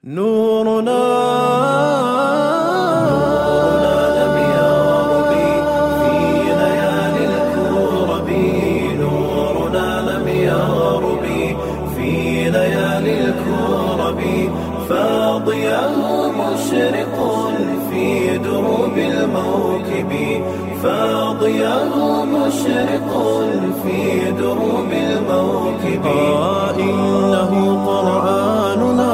نورنا لم يغرب في ليالي الكرب نورنا لم يغرب في ليالي الكرب فاضياه مشرق في دروب الموكب فاضياه مشرق في دروب الموكب آه إنه قرآننا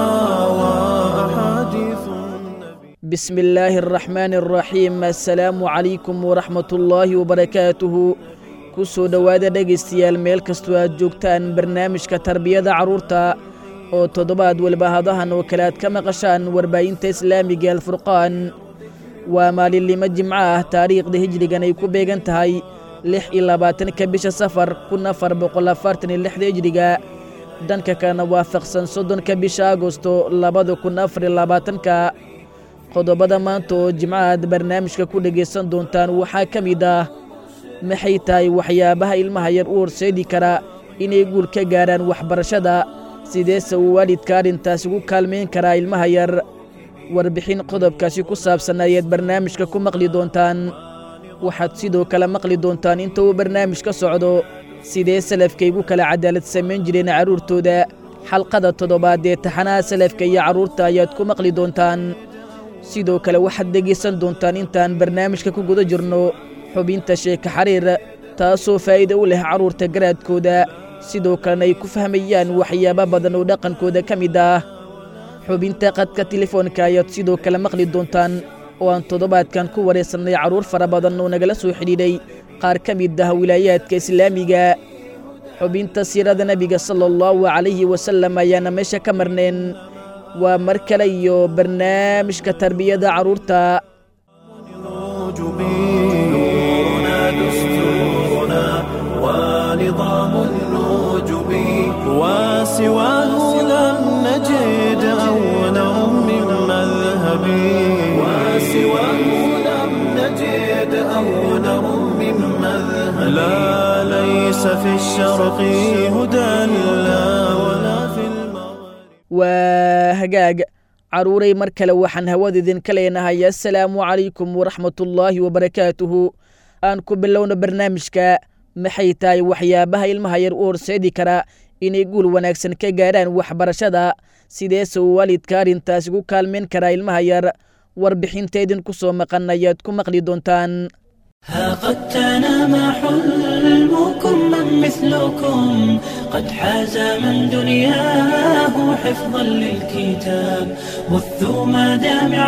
وأحاديث النبي بسم الله الرحمن الرحيم assalaamu calaykum waraxmat ullaahi wabarakaatuhu ku soo dhowaada dhegaystayaal meel kastoo aad joogtaan barnaamijka tarbiyada carruurta oo toddobaad walba hadahan oo kale aad ka maqashaan warbaahinta islaamiga alfurqaan waa maalinlimo jimco ah taariikhda hijrigan ay ku beegan tahay lix iyo labaatanka bisha safar kun afar boqol afartan iyo lixda hijriga dhanka kalena waafaqsan soddonka bisha agosto labada kun afar iyo labaatanka qodobada maanta oo jimcahaad barnaamijka ku dhegaysan doontaan waxaa ka mid ah maxay tahay waxyaabaha ilmaha yar u horseedi kara inay guul ka gaarhaan waxbarashada sideese uu waalidka arrintaas ugu kaalmayn karaa ilmaha yar warbixin qodobkaasi ku saabsan ayaad barnaamijka ku maqli doontaan waxaad sidoo kale maqli doontaan inta uu barnaamij ka socdo sidee salafkaygu kala cadaalad samayn jireen carruurtooda xalqada toddobaad ee taxanaha salafka iyo carruurta ayaad ku maqli doontaan sidoo kale waxaad dhegaysan doontaan intaan barnaamijka ku guda jirno xubinta sheeka xariir taasoo faa'iida u leh carruurta garaadkooda sidoo kalena ay ku fahmayaan waxyaabo badan oo dhaqankooda ka mid ah xubinta qadka telefoonka ayaad sidoo kale maqli doontaan oo aan toddobaadkan ku wareysannay carruur fara badan oo nagala soo xidhiidhay qaar ka mid ah wilaayaadka islaamiga xubinta siirada nebiga sala allahu calayhi wasallam ayaana meesha ka marneen waa mar kale iyo barnaamijka tarbiyada carruurta نورنا دستورنا ونظام النوجب وسواه لم نجد أولا من مذهب وسواه لم نجد أولا من مذهب لا ليس في الشرق هدى لا ولا في المغرب waa hagaag carruuray mar kale waxaan hawada idinka leenahay assalaamu calaykum waraxmatullaahi wabarakaatuhu aan ku bilowna barnaamijka maxay tahay waxyaabaha ilmaha yar u horseedi kara inay guul wanaagsan ka gaadhaan waxbarashada sideese uu waalidka arrintaas ugu kaalmayn karaa ilmaha yar warbixinta idinku soo maqan ayaad ku maqli doontaan ها قد تنام حلمكم من مثلكم قد حاز من دنياه حفظا للكتاب بثوا مدامع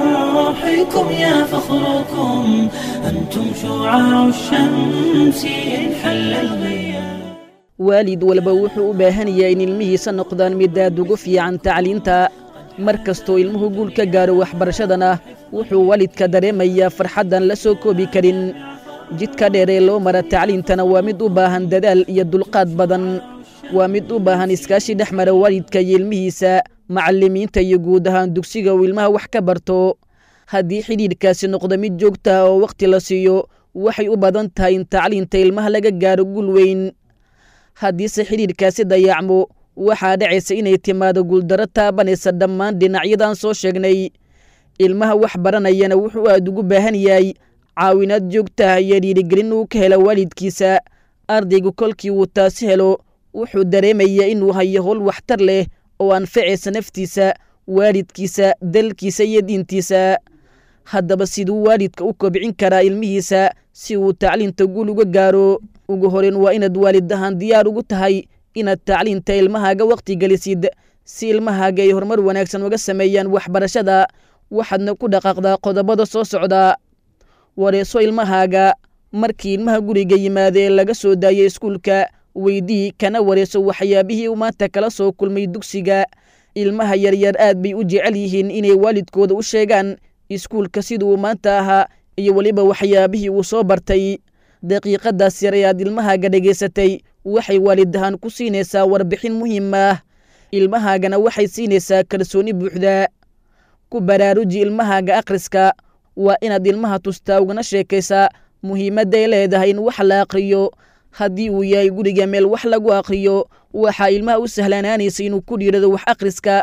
فرحكم يا فخركم أنتم شعاع الشمس إن حل الغياب waalid walba wuxuu u baahan yahay in ilmihiisa noqdaan mid aad ugu fiican tacliinta mar kastoo ilmuhu guul ka gaaro waxbarashadana wuxuu waalidka dareemayaa farxaddan la soo koobi karin jidka dheer ee loo mara tacliintana waa mid u baahan dadaal iyo dulqaad badan waa mid u baahan iskaashi dhex mara waalidka iyo ilmihiisa macallimiinta iyo guud ahaan dugsiga uu ilmaha wax ka barto haddii xidhiidhkaasi noqdo mid joogta ah oo wakhti la siiyo waxay u badan tahay in tacliinta ilmaha laga gaaro guul weyn haddiise xidhiidhkaasi dayacmo waxaa dhacaysa inay timaado guuldarro taabanaysa dhammaan dhinacyadan soo sheegnay ilmaha wax baranayana wuxuu aad ugu baahan yahay caawinaad joogta ah iyo dhiirigelin uu ka helo waalidkiisa ardaygu kolkii uu taasi helo wuxuu dareemayaa inuu hayo howl waxtar leh oo anfacaysa naftiisa waalidkiisa dalkiisa iyo diintiisa haddaba siduu waalidka u kobcin karaa ilmihiisa si uu tacliinta guul uga gaaro ugu horeyn waa inaad waalid ahaan diyaar ugu tahay inaad tacliinta ilmahaaga wakhti gelisid si ilmahaaga ay horumar wanaagsan uga sameeyaan waxbarashada waxaadna ku dhaqaaqdaa qodobada soo socda wareeso ilmahaaga markii ilmaha guriga yimaada ee laga soo daayay iskuulka weydii kana wareeso waxyaabihii uu maanta kala soo kulmay dugsiga ilmaha yaryar aad bay u jecel yihiin inay waalidkooda u sheegaan iskuulka siduu maanta ahaa iyo weliba waxyaabihii uu soo bartay daqiiqadaas yar ee aad ilmahaaga dhegaysatay waxay waalid ahaan ku siinaysaa warbixin muhiim ah ilmahaagana waxay siinaysaa kalsooni buuxda ku baraaruji ilmahaaga akhriska waa inaad ilmaha tustaa ugana sheekaysaa muhiimadday leedahay in wax la aqriyo haddii uu yahay guriga meel wax lagu aqriyo waxaa ilmaha u sahlanaanaysa inuu ku dhiirado wax akhriska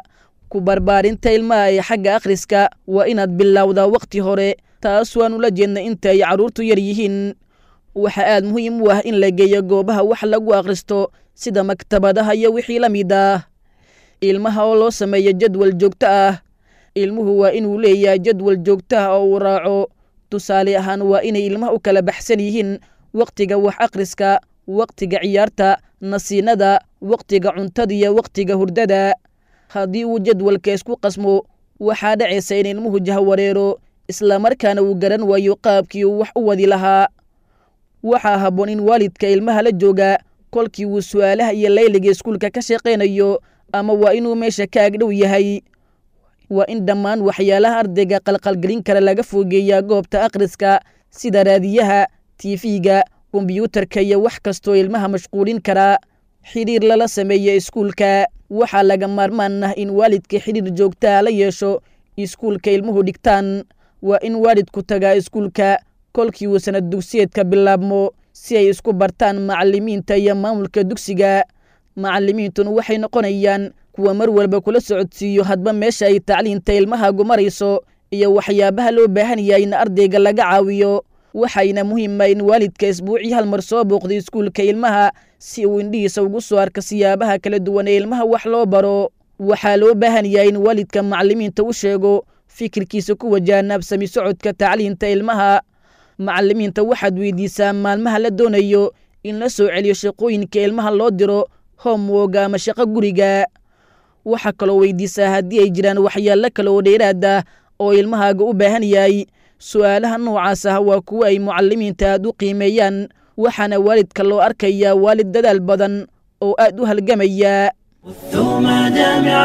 ku barbaarinta ilmaha ee xagga akhriska waa inaad bilowdaa wakhti hore taas waanu la jeedna inta ay carruurtu yar yihiin waxaa aad muhiim u ah in la geeyo goobaha wax lagu akhristo sida maktabadaha iyo wixii la mid ah ilmaha oo loo sameeyo jadwal joogto ah ilmuhu waa inuu leeyahay jadwal joogto ah oo uu raaco tusaale ahaan waa inay ilmaha u kala baxsan yihiin wakhtiga wax akhriska wakhtiga ciyaarta nasiinada wakhtiga cuntada iyo wakhtiga hurdada haddii uu jadwalka isku qasmo waxaa dhacaysa in ilmuhu jahwareero islamarkaana uu garan waayo qaabkii uu wax u wadi lahaa waxaa habboon in waalidka ilmaha la jooga kolkii uu su'aalaha iyo layliga iskuulka ka shaqaynayo ama waa inuu meesha ka agdhow yahay waa in dhammaan waxyaalaha ardayga qalqalgelin kara laga fogeeyaa goobta akhriska sida raadiyaha tiifiga kombyuutarka iyo wax kastoo ilmaha mashquulin karaa xidhiir lala sameeya iskuulka waxaa laga maarmaan ah in waalidka xidhiir joogtaa la yeesho iskuulka ilmuhu dhigtaan waa in waalidku tagaa iskuulka kolkii uu sanad dugsiyeedka bilaabmo si ay isku bartaan macallimiinta iyo maamulka dugsiga macallimiintuna waxay noqonayaan kuwa mar walba kula socodsiiyo hadba meesha ay tacliinta ilmahaagu marayso iyo waxyaabaha loo baahan yahay in ardayga laga caawiyo waxayna muhiima in waalidka isbuucii hal mar soo booqdo iskuulka ilmaha si uu indhihiisa ugu soo arka siyaabaha kala duwan ee ilmaha wax loo baro waxaa loo baahan yahay in waalidka macallimiinta u sheego fikirkiisa ku wajahan absami socodka tacliinta ilmaha macallimiinta waxaad weydiisaa maalmaha la doonayo in la soo celiyo shaqooyinka ilmaha loo diro homwoga ama shaqo guriga waxaa kaloo weydiisaa haddii ay jiraan waxyaalo kale oo dheeraad ah oo ilmahaaga u baahan yahay su'aalaha noocaas ah waa kuwo ay mucallimiinta aad u qiimeeyaan waxaana waalidka loo arkayaa waalid dadaal badan oo aad u halgamaya ثم دامع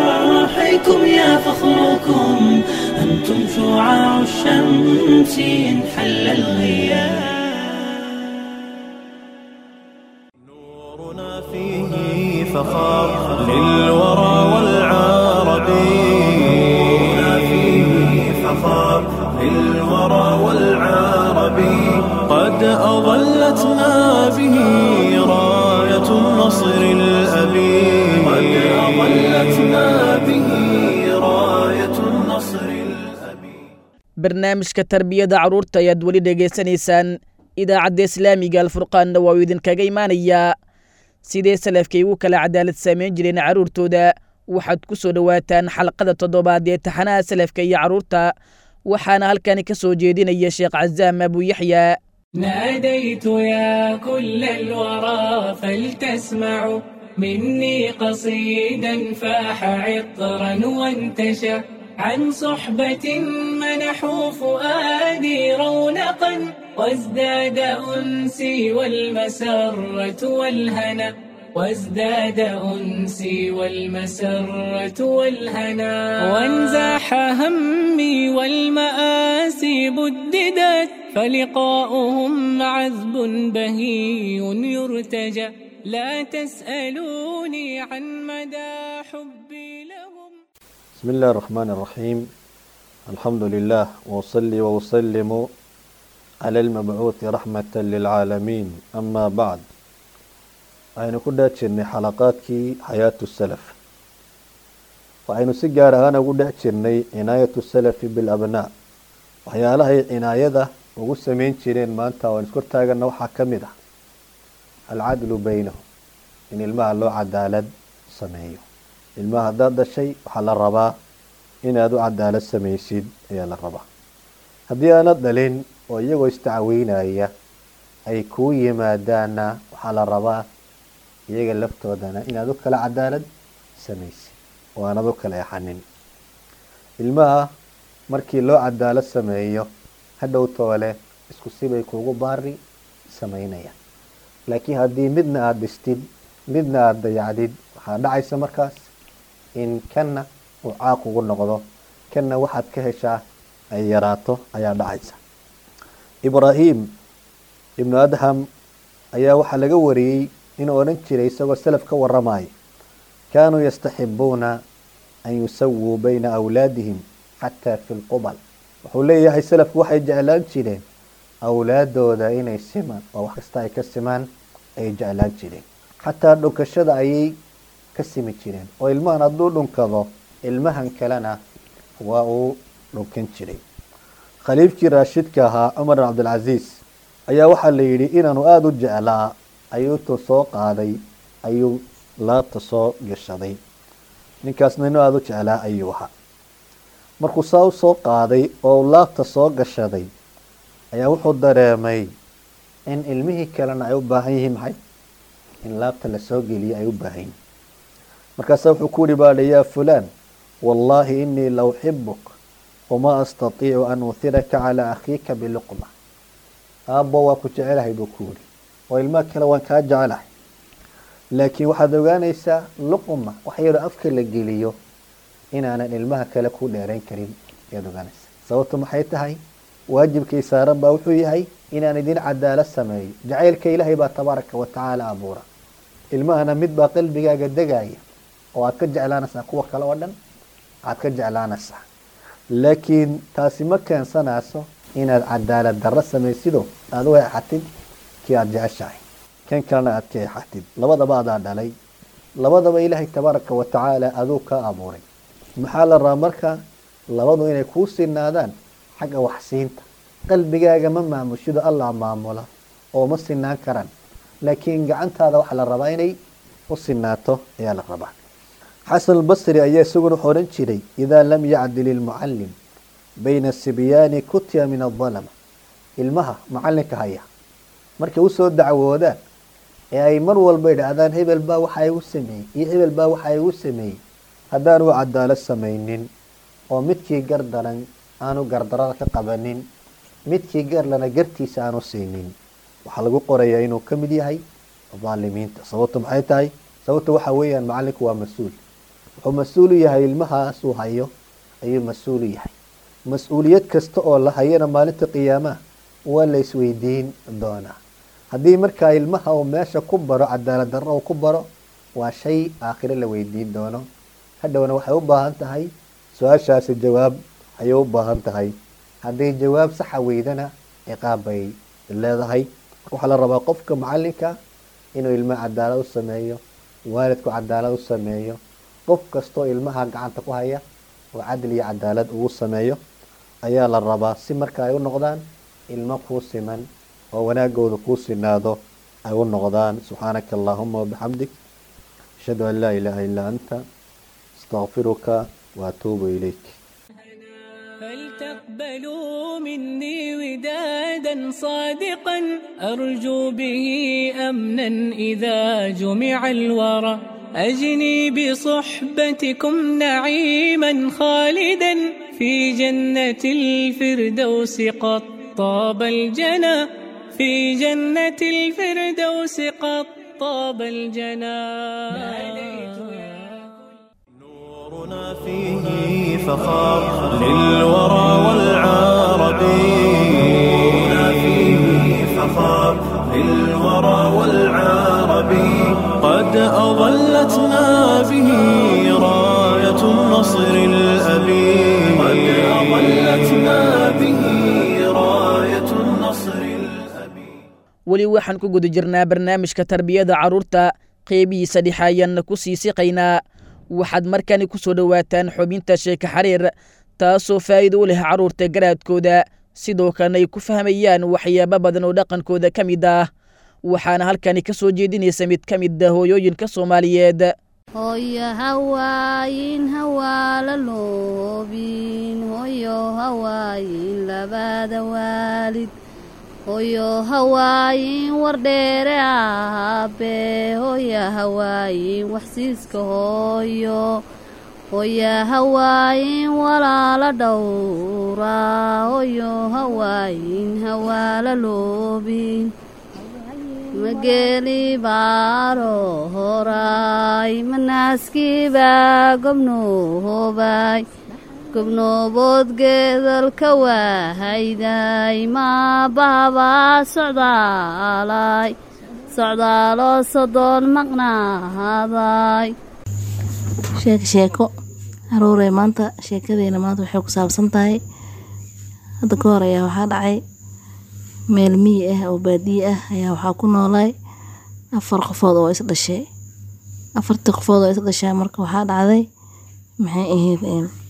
فرحكم يا فخركم أنتم شعاع الشمس إن حل الغياب نورنا فيه فخار للورى والعرب نورنا فيه فخار للورى والعرب قد أظلتنا به راية النصر الأبي قد أظلتنا به راية النصر الأبي barnaamijka tarbiyada carruurta ayaad weli dhegaysanaysaan idaacadda islaamiga alfurqaanna waa uu idinkaga imaanayaa sidee salafkay ugu kala cadaalad samayn jireen carruurtooda waxaad ku soo dhowaataan xalqada toddobaad ee taxanaha salafka iyo carruurta waxaana halkani ka soo jeedinaya sheekh casaam abu yaxya ناديت يا كل الورى فلتسمعوا مني قصيدا فاح عطرا وانتشى عن صحبة منحوا فؤادي رونقا وازداد أنسي والمسرة والهنا وازداد أنسي والمسرة والهنا وانزاح همي والمآسي بددت فلقاؤهم عذب بهي يرتجى لا تسألوني عن مدى حبي لهم بسم الله الرحمن الرحيم الحمد لله وأصلي وأسلم على المبعوث رحمة للعالمين أما بعد waxaynu ku dhex jirnay xalaqaadkii xayaatu salaf waxaynu si gaar ahaan ugu dhex jirnay cinaayatu salafi bilabnaa waxyaalahay cinaayada ugu sameyn jireen maanta waan iskor taagana waxaa ka mid ah alcadlu beynahum in ilmaha loo cadaalad sameeyo ilmaha haddaad dhashay waxaa la rabaa inaad u cadaalad samaysid ayaa la rabaa haddii aanad dhalin oo iyagoo istacweynaya ay kuu yimaadaana waxaa la rabaa iyaga laftoodana inaad u kala cadaalad samaysid oo aanad u kala exanin ilmaha markii loo cadaalad sameeyo hadhow toole isku sibay kuugu baari sameynayaan laakiin haddii midna aada dhistid midna aada dayacdid waxaa dhacaysa markaas in kanna uu caaq ugu noqdo kanna waxaad ka heshaa ay yaraato ayaa dhacaysa ibraahim ibnu adham ayaa waxaa laga wariyey inuu odhan jiray isagoo salaf ka waramayo kaanuu yastaxibuuna an yusawuu bayna awlaadihim xataa fi lqubal wuxuu leeyahay salafku waxay jeclaan jireen awlaadooda inay simaan oo wax kasta ay ka simaan ayay jeclaan jireen xataa dhunkashada ayay ka simi jireen oo ilmahan hadduu dhunkado ilmahan kalena waa uu dhunkan jiray khaliifkii raashidka ahaa cumar bin cabdilcasiis ayaa waxaa la yidhi inaanu aada u jeclaa ayuu intuu soo qaaday ayuu laabta soo gashaday ninkaasna inuu aada u jeclaa ayuu ahaa markuu saa u soo qaaday oo laabta soo gashaday ayaa wuxuu dareemay in ilmihii kalena ay u baahan yihiin maxay in laabta lasoo geliyo ay u baahan yihiin markaasaa wuxuu ku yihi baadha yaa fulaan wallaahi inii la uxibuk wamaa astatiicu an uhiraka calaa akhiika biluqma aabbo waa ku jecelahay buu ku yihi oo ilmaha kale waan kaa jecelahay laakiin waxaad ogaanaysaa luqma wax yaroo afka la geliyo inaanan ilmaha kale ku dheerayn karin ayaad ogaanaysaa sababtu maxay tahay waajibkay saaran baa wuxuu yahay inaan idin cadaalad sameeyo jacaylka ilaahay baa tabaaraka wa tacaala abuura ilmahana mid baa qalbigaaga degaya oo aad ka jeclaanaysaa kuwa kale oo dhan aad ka jeclaanaysaa laakiin taasi ma keensanayso inaad cadaalad darro samaysido aada u eexatid kii aada jeceshahay kan kalena aad ka eexatid labadaba adaa dhalay labadaba ilaahay tabaaraka wa tacaala aduu ka abuuray maxaa la rabaa marka labadu inay kuu sinaadaan xagga waxsiinta qalbigaaga ma maamushido allah maamula oo ma sinaan karaan laakiin gacantaada waxaa la rabaa inay u sinaato ayaa la rabaa xasan albasri ayaa isaguna wuxuu odhan jiray idaa lam yacdil ilmucalim bayna sibyaani kutiya min adalama ilmaha macalinka haya markay usoo dacwoodaan ee ay mar walba idhaahdaan hebel baa waxa igu sameeyey iyo hebel baa waxa igu sameeyey haddaanu cadaalad samaynin oo midkii gar daran aanu gardarada ka qabanin midkii garlana gartiisa aanu siinin waxaa lagu qorayaa inuu ka mid yahay daalimiinta sababtu maxay tahay sababtu waxa weeyaan macalinku waa mas-uul wuxuu mas-uulu yahay ilmahaasuu hayo ayuu mas-uulu yahay mas-uuliyad kasta oo la hayana maalinta qiyaamaha waa la isweydiin doonaa haddii markaa ilmaha uu meesha ku baro cadaalad darro uu ku baro waa shay aakhiro la weydiin doono hadhowna waxay u baahan tahay su-aashaasi jawaab ayay u baahan tahay hadday jawaab saxa weydana ciqaab bay leedahay waxaa la rabaa qofka macalinka inuu ilmaha cadaalad u sameeyo waalidku cadaalad u sameeyo qof kastoo ilmaha gacanta ku haya oo cadli iyo cadaalad ugu sameeyo ayaa la rabaa si marka ay u noqdaan ilmo kuu siman oo wanaagooda kuu sinaado ay u noqdaan subxaanaka allahuma wabixamdik ashhadu an laa ilaaha illaa anta astaqfiruka waatuubu ilayk فلتقبلوا مني ودادا صادقا أرجو به أمنا إذا جمع الورى أجني بصحبتكم نعيما خالدا في جنة الفردوس قد طاب الجنى في جنة الفردوس قد طاب الجنى نورنا فيه فخار للورى والعرب نورنا فيه فخار للورى والعرب قد أظلتنا به راية النصر الأبي قد أظلتنا به راية النصر الأبي weli waxaan ku guda jirnaa barnaamijka tarbiyada carruurta qeybihiisa dhexe ayaanna ku sii siqaynaa waxaad markani ku soo dhowaataan xubinta sheeka xariir taasoo faa'iido u leh carruurta garaadkooda sidoo kalena ay ku fahmayaan waxyaabo badan oo dhaqankooda ka mid ah waxaana halkani ka soo jeedinaysa mid ka mid ah hooyooyinka soomaaliyeed hooyo hawaayin hawaala loobin hooyo hawaayin labada waalid hooyo hawaayin wardheere aabe hooya hawaayin waxsiiska hooyo hooya hawaayin walaala dhowra hooyo hawaayin hawaala loobin mageeli baaro horay manaaskiibaa gobnoobay gobnoobood geedalka waahayday maabahabaa socdaalay socdaaloo sodoon maqnaaday sheeko sheeko caruurey maanta sheekadeena maanta waxay ku saabsan tahay hadda ka hor ayaa waxaa dhacay meel miyi ah oo baadiye ah ayaa waxaa ku noolay afar qofood oo is dhashay afartii qofood oo is dhashay marka waxaa dhacday maxay ahayd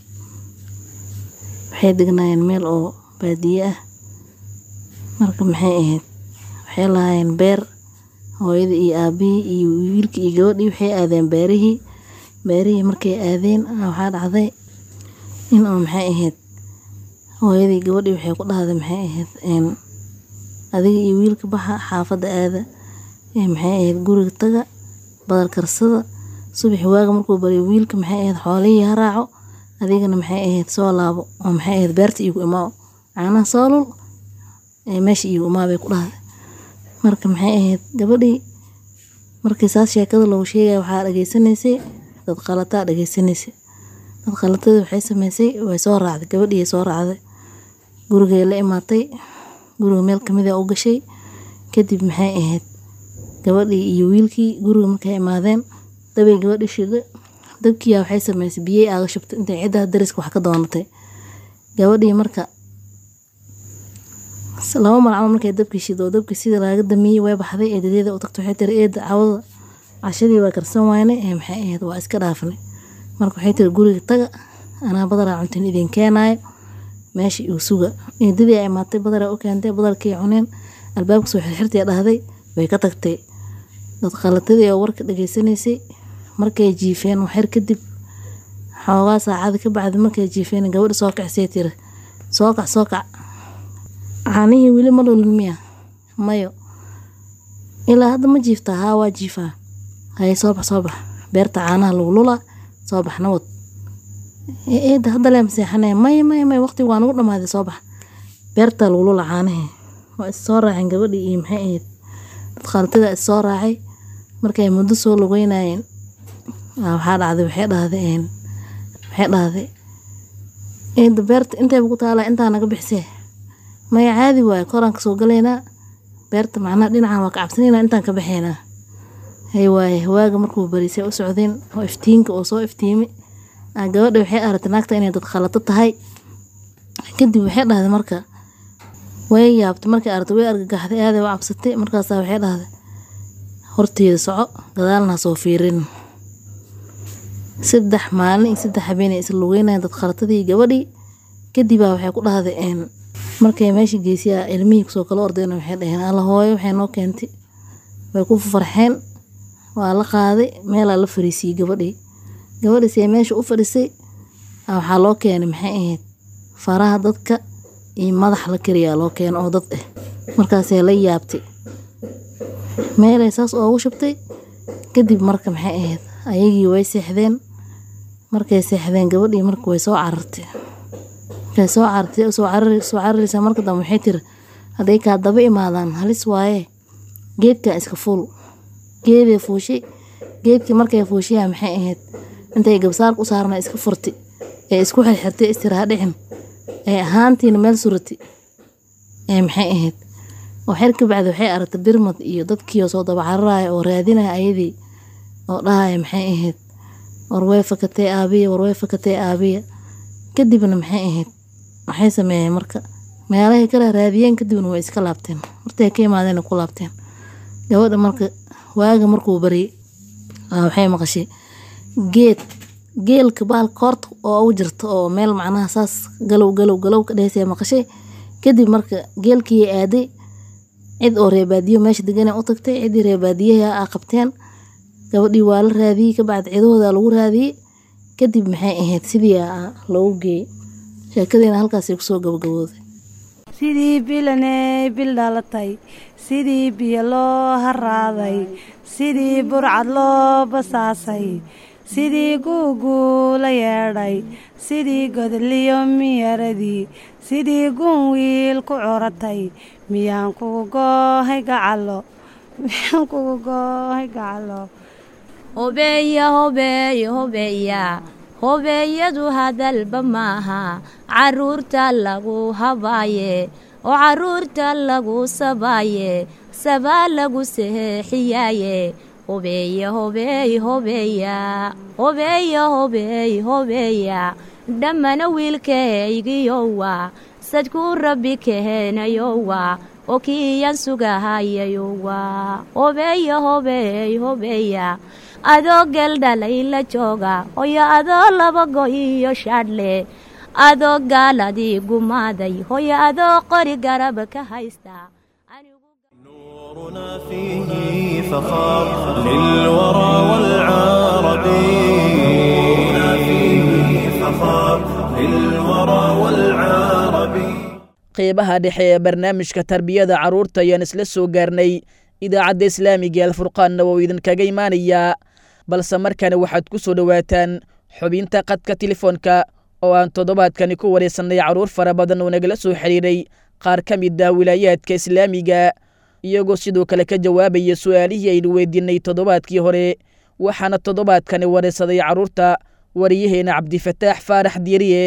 waxay degnaayeen meel oo baadiye ah marka maxay ahayd waxay lahaayeen beer hooyada iyo aabihii iyo wiilkii iyo gabadhii waxay aadeen beerihii beerihii markay aadeen waxaa dhacday in oo maxay ahayd hooyadii gabadhii waxay ku dhahday maxay ahayd adiga iyo wiilka baxa xaafadda aada maxay ahayd guriga taga badar karsada subaxi waaga markuu bariyo wiilka maxay ahayd xoolihii ha raaco adigana maxay ahayd soo laabo oo maxay ahayd beerta iigu imaaw caanaha soo lul meesha iigu imaa bay ku dhahday marka maxay ahayd gabadhii markii saas sheekada loogu sheegaya waxaa dhageysanaysay dad qalataa dhageysanaysay dad qalatadii waxay sameysay way soo raacday gabadhii soo raacday gurigay la imaatay guriga meel kamid a u gashay kadib maxay ahayd gabadhii iyo wiilkii guriga markay imaadeen dabay gabadhii shida dabkiiyaa waxay sameysay biyey aaga shubtay intay ciddaha dariska wax ka doonatay gabadhii marka laba mar camal markay dabkii shido oo dabkii sidii laaga damiyey way baxday eedadeeda u tagtay waxay tiri eeda cawada cashadii waa karsan wayne ee maxay ahayd waa iska dhaafnay marka waxay tiri guriga taga anaa badaraa cuntin idin keenaayo meesha igu suga eedadii ay imaatay badaraa u keentay badarkii cuneen albaabka soo xirxirtay dhahday way ka tagtay dad qalatadii oo warka dhageysanaysay markay jiifeen waxyar kadib xoogaa saacada ka bacdi markay jiifeen gabadha soo kacsay tiri soo kac soo kac caanihii weli ma lulin miya mayo ilaa hadda ma jiiftaa haa waa jiifaa haye soo bax soo bax beerta caanaha lagu lulaa soo bax nawad eeda hadda lee maseexanee maya maya maya waqtigu waa nagu dhamaaday soo bax beerta lagu lula caanihii waa is soo raaceen gabadhii iyo maxay ahayd dad qaalatada is soo raacay markay muddo soo lugeynayeen waxaa dhacday waxay dhahday waxay dhahday eeda beerta intayba ku taalaa intaa naga bixisee maya caadi waaye koraan kasoo galaynaa beerta macnaha dhinacan waa ka cabsanaynaa intaan ka baxaynaa hay waaye waaga markuu barisay u socdeen oo iftiinka oo soo iftiimay gabadha waxay aragtay naagta inay dad khalato tahay kadib waxay dhahday marka way yaabtay markay aragtay way argagaxday aaday u cabsatay markaasaa waxay dhahday horteeda soco gadaalna soo fiirin saddex maalin iyo saddex habeenay isla lugeynayeen dad khalatadii gabadhii kadibaa waxay ku dhahday markay meesha geesiyaa ilmihii kusoo kala ordeen waxay dhaheen alla hooyo waxay noo keentay way ku farxeen waa la qaaday meelaa la fariisiyey gabadhii gabadhii see meesha u fadhisay waxaa loo keenay maxay ahayd faraha dadka iyo madax la kariyaa loo keena oo dad ah markaasay la yaabtay meelay saas oogu shubtay kadib marka maxay ahayd ayagii way seexdeen markay seexdeen gabadhii marka way soo carartay markay soo carartay soo cararaysaa marka dambe waxay tiri hadday kaa daba imaadaan halis waaye geedkan iska fuul geeday fuushay geedkii markay fuushayaa maxay ahayd intay gabsaarka u saarna iska furtay ee isku xirxirtay istiraha dhicin ee ahaantiina meel suratay ee maxay ahayd oo xer ka bacdi waxay aragtay birmad iyo dadkiioo soo daba cararaya oo raadinaya ayadii oo dhahaya maxay ahayd war way fakatee aabiya war way fakatee aabiya kadibna maxay ahayd waxay sameeyeen marka meelahay kala raadiyeen kadibna way iska laabteen hortay ka imaadeen ku laabteen gabadha marka waaga markuu baryay waxay maqashay geed geelka bahal koorta oo u jirta oo meel macnaha saas galow galow galow ka dhehaysa maqashay kadib marka geelkii aaday cid oo reebaadiyo meesha degan u tagtay ciddii reebaadiyaha a qabteen gabadhii waa la raadiyey kabacdi cidahooda lagu raadiyey kadib maxay ahayd sidii loogu geeyey sheekadiina halkaasay kusoo gabagabooday sidii bilaney bil dhalatay sidii biyo loo haraaday sidii burcad loo basaasay sidii guuguu la yeedhay sidii godliyo miyaradii sidii gun wiil ku curatay miyaan kugu goohay gacalo miyaan kugu goohay gacalo hobeeya hobeeya hobeeya hobeeyadu hadalba maaha caruurta lagu habaaye oo caruurta lagu sabaaye sabaa lagu seexiyaaye hobeeya hobeey hobeeya hobeeya hobeey hobeeya dhammana wiilkaygiyowa sadkuu rabbi kaheenayowa oo kiiyan sugahayayowa hobeeya hobeey hobeeya adoo geeldhalay la jooga hoyo adoo laba go iyo shaadhle adoo gaaladii gumaaday hoyo adoo qori garab ka haysta نورنا فيه فخار للورى والعرب نورنا فيه فخار للورى والعرب qeybaha dhexe ee barnaamijka tarbiyada carruurta ayaan isla soo gaarnay idaacadda islaamiga alfurqaanna wou idinkaga imaanayaa balse markana waxaad ku soo dhowaataan xubinta qadka telefoonka oo aan toddobaadkani ku wareysannay carruur fara badan oo nagala soo xidhiiray qaar ka mid ah wilaayaadka islaamiga iyagoo sidoo kale ka jawaabaya su'aalihii aynu weydiinay toddobaadkii hore waxaana toddobaadkani wareysaday carruurta wariyaheena cabdifataax faarax diiriye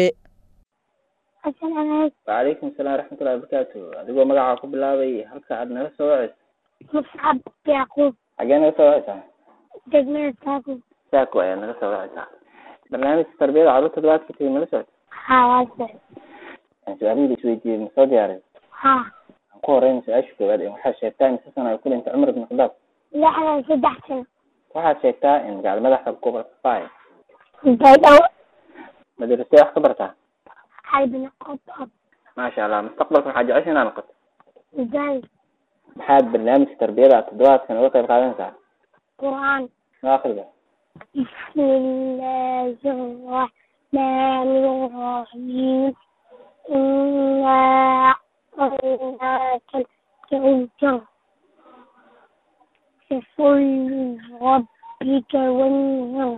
wacalaykum asalaam waraxmatullahi wabarakaatu adigoo magacaa ku bilaabay halka aad naga soo waceyso muscab yacquub xagee naga soo waceysaa degmada saako saako ayaa naga soo waceysaa barnaamijka tarbiyada carruurta toddobaadka tegey mala socota haa waa socod su-aalihii la isweydiiyey ma soo diyaaray haa aan ku horeyna su-aasha koowaad ee waxaad sheegtaa in si sana ay ku dhintay cumar ibn khadaab lixdan saddex sano waxaad sheegtaa in magaala madaxda gobolka fay baydhabo madrasee wax ka bartaa xaybna qodob maasha allah mustaqbalka waxaa jecesha inaad noqoto misaani maxaad barnaamijka tarbiyada aad toddobaadkan uga qayb qaadanaysaa qur'aan noo akrida بسم الله الرحمن الرحيم إنا أعطيناك الكوثر فصل ربك وانهر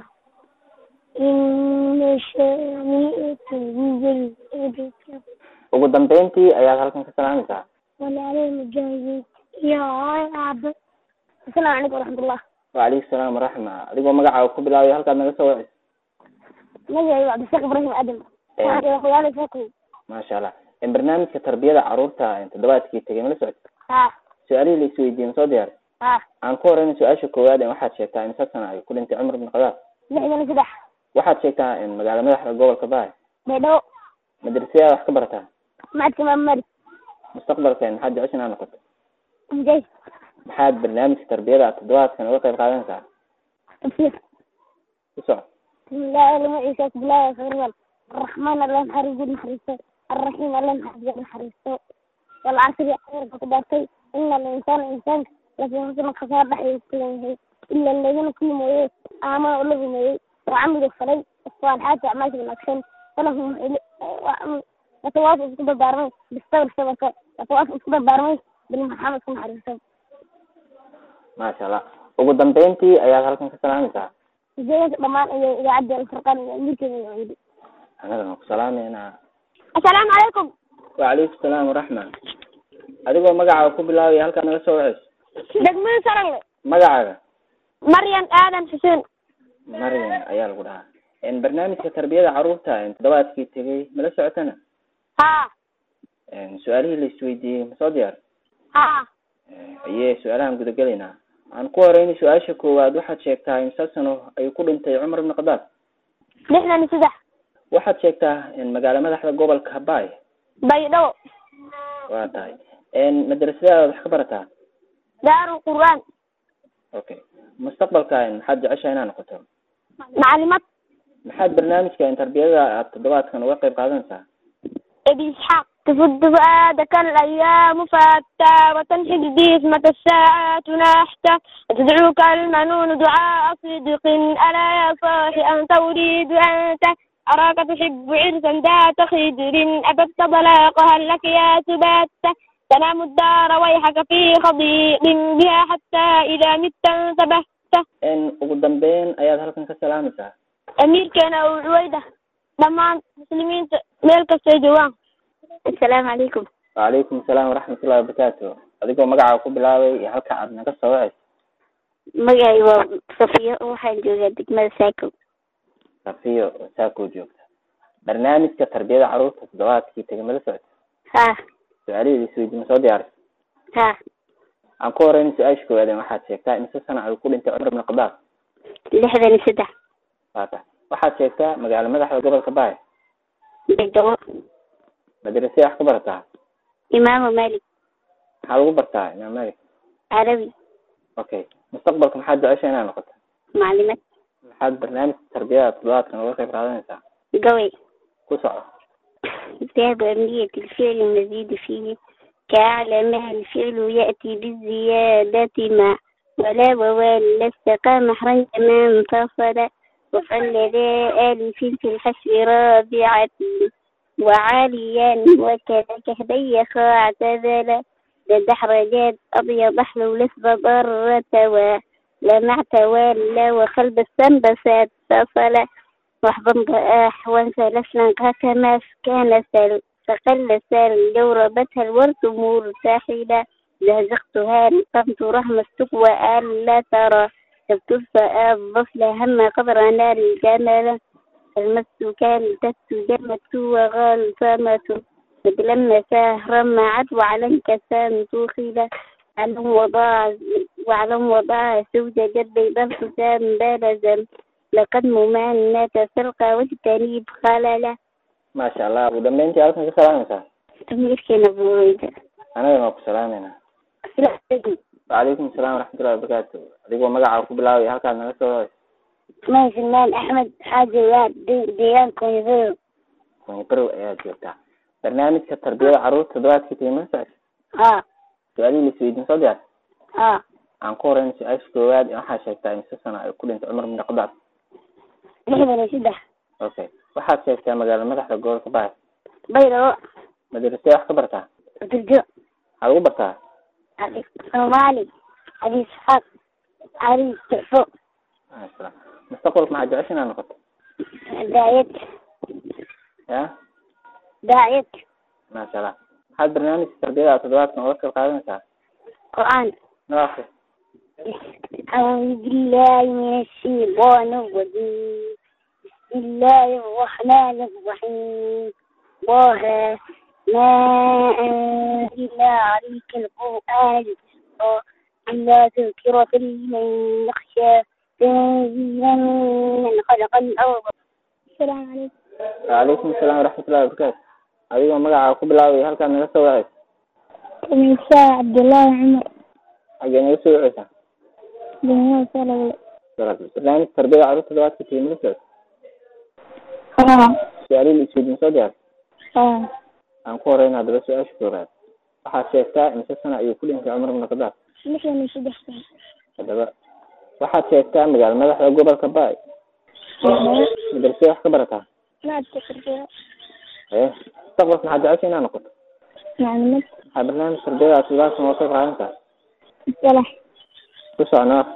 إن شانئك هو الأبتر ugu dambeyntii ayaad halkan ka salaamaysaa ولا المجاهد يا عبد السلام عليكم ورحمة الله wacalaykum salaam waraxma adigoo magacaaga ku bilaabay halkaad naga soo waceyso magaciiba cabdishaaq ibraahim aadan waxaan qoyaala saakay maasha allah in barnaamijka tarbiyada carruurta toddobaadkii tegay mala socota haa su-aalihii la isweydiiyey ma soo diyaaray haa aan ku horeyna su-aasha koowaad ee waxaad sheegtaa in sad sana ay ku dhintay cumar ibn khadaab lixdan iyo saddex waxaad sheegtaa in magaala madaxda gobolka baay baydhabo madrasayaad wax ka barataa macadka imaam malik mustaqbalka maxaad jecesha inaad noqoto mujaahid maxaad barnaamijka tarbiyada aad toddobaadkan uga qayb qaadanaysaa tafsiir ku soco بسم الله الرحمن الرحيم بسم الله الرحمن الرحمن اللهم حرج المحرسة الرحيم اللهم حرج المحرسة والعصر يحرر فتبارتي إن الإنسان إنسان لفي حسن خسارة بحي إلا الذين كل مويه آمنوا ولهم مويه وعملوا الصلاة الصالحات وأعمال بالأكشن فلهم يتواصل اسكوب البارمي بالصبر الشبكة يتواصل اسكوب البارمي بالمحامد كم حرسة maasha allah ugu dambeyntii ayaad halkan ka salaamaysaa جيت ضمان إذا عدى الفرقان يمكن يعيد annagana ku salaameynaa السلام عليكم wacalaykum salaam waraxma adigoo magacaaga ku bilaabay halkaad naga soo waceyso دقمين سرني magacaaga مريم آدم حسين maryam ayaa lagu dhahaa in barnaamijka tarbiyada carruurta in toddobaadkii tegay mala socotana ها su-aalihii la isweydiiyey ma soo diyaar ها ayee su-aalahan gudagelaynaa aan ku horeyna su-aasha koowaad waxaad sheegtaa in sad sano ayuu ku dhintay cumar ibn khadaab لحنا نسدح waxaad sheegtaa in magaala madaxda gobolka baay بيضاء waa tahay madrasadaada wax ka barataa دار القرآن okay mustaqbalka in maxaad jeceshaha inaad noqoto معلمات maxaad barnaamijka in tarbiyada aad toddobaadkan uga qayb qaadanaysaa أبي إسحاق تفد فؤادك الأيام فتى وتنحج جسمك الساعات نحتا وتدعوك المنون دعاء صدق ألا يا صاحي أنت أريد أنت أراك تحب عرسا ذات خدر أبت طلاقها لك يا سبات تنام الدار ويحك في خضيق بها حتى إذا مت انتبهت in ugu dambeyn ayaad halkan ka salaamaysaa أمير كان أو عويدة ضمان مسلمين ميل كستيجوان السلام عليكم wacalaykum asalaam waraxmatullahi wabarakaatu adigoo magacaaga ku bilaabay iyo halka aad naga soo waceyso magacay waa safiyo waxaan joogaa degmada saako safiyo oo saakoo joogta barnaamijka tarbiyada carruurta toddobaadkii tegay mala socota ha su-aalihii la isweydiiyey ma soo diyaarisa ha aan ku horeyna su-aasha koowaad ee waxaad sheegtaa in si sana ay ku dhintay cumar ibn khadaab lixdan iyo saddex waa tahay waxaad sheegtaa magaala madaxda gobolka baay baydhabo madrasee wax ka barataa imaamu malik maxaa lagu bartaa imaam malik carabi okay mustaqbalka maxaad jecesha inaad noqoto معلمات maxaad barnaamijka tarbiyada toddobaadkan uga qayb qaadanaysaa قوي ku soco باب أمنية الفعل المزيد فيه كأعلم الفعل يأتي بالزيادة مع ولا ووال استقام محرا ما انفصل وفعل ذا ألف في الحشر رابعة وعاليا وكذا كهبي اعتذل دحرجات أبيض أحلو لسب ضرة ولمعت ولا وخلب السنبسات فصل واحضن ضآح وانسى لسنا كما كان سل فقل سال جوربتها الورد مرتحلة زهزقتها قمت رحم السقوى ألا ترى كبت أضف هم قدر نار الجمل المس كان تت جمت وغلطمة لما سهر معت وعلى انكسان توخيلة علم وضاع وعلم وضاع زوجة جد بلسان بلزم لقد ممانة سرقة واجتنيب خللة maasha allah ugu dambeyntii halkan ka salaamaysaa تميركنا بويدة anagana waa ku salaameynaa wacalaykum asalaam waraxmatullahi wabarakaatu adigoo magacaa ku bilaabay halkaad naga soo ما فنان أحمد حاجة واد ديان كونيفيرو kunyi barow ayaad joogtaa barnaamijka tarbiyada carruurta toddobaadkii tigma socod ها su-aalihii laisweydiin soo diyaar ها aan ku horeyna su-aasha koowaad waxaa sheegtaa imise sano ay ku dhintay cumar bin khadaab لحظة سدح okay waxaad sheegtaa magaala madaxda gobolka baay بيضاء madrasee wax ka bartaa ترجع maxaad ugu bartaa علي صومالي علي إسحاق علي استعفاء maasha mustaqbalka maxaad jecesha inaad noqoto داعية ya داعية maasha allah maxaad barnaamijka tarbiyada toddobaadkan uga qayb qaadanaysaa قرآن noo akri أعوذ بالله من الشيطان الرجيم بسم الله الرحمن الرحيم طه ما أنزلنا عليك القرآن لتشقى إلا تذكرة لمن يخشى تنزيلا من خلق الأرض السلام عليكم wacalaykum asalaam waraxmatullahi wabarakaatu adigoo magacaa ku bilaabay halkaad naga soo wacaysa مساء عبد الله عمر xaggee naga soo wacaysaa بن صلى barnaamijka tarbiyada carruurta toddobaadkii tigma socod ها su-aalihii laisweydiin soo diyaar ها aan ku horeyna haddaba su-aasha koowaad waxaad sheegtaa imise sano ayuu ku dhintay cumar bin khadaab مثلا سدح haddaba waxaad sheegtaa magaala madaxda gobolka baay madrasee wax ka barataa ما أتذكر ee mustaqbalka maxaad jecesha inaad noqoto معلومات maxaa barnaamij tarbiyada toddobaadkan uga qayb qaadanaysaa الصلاح ku soconaa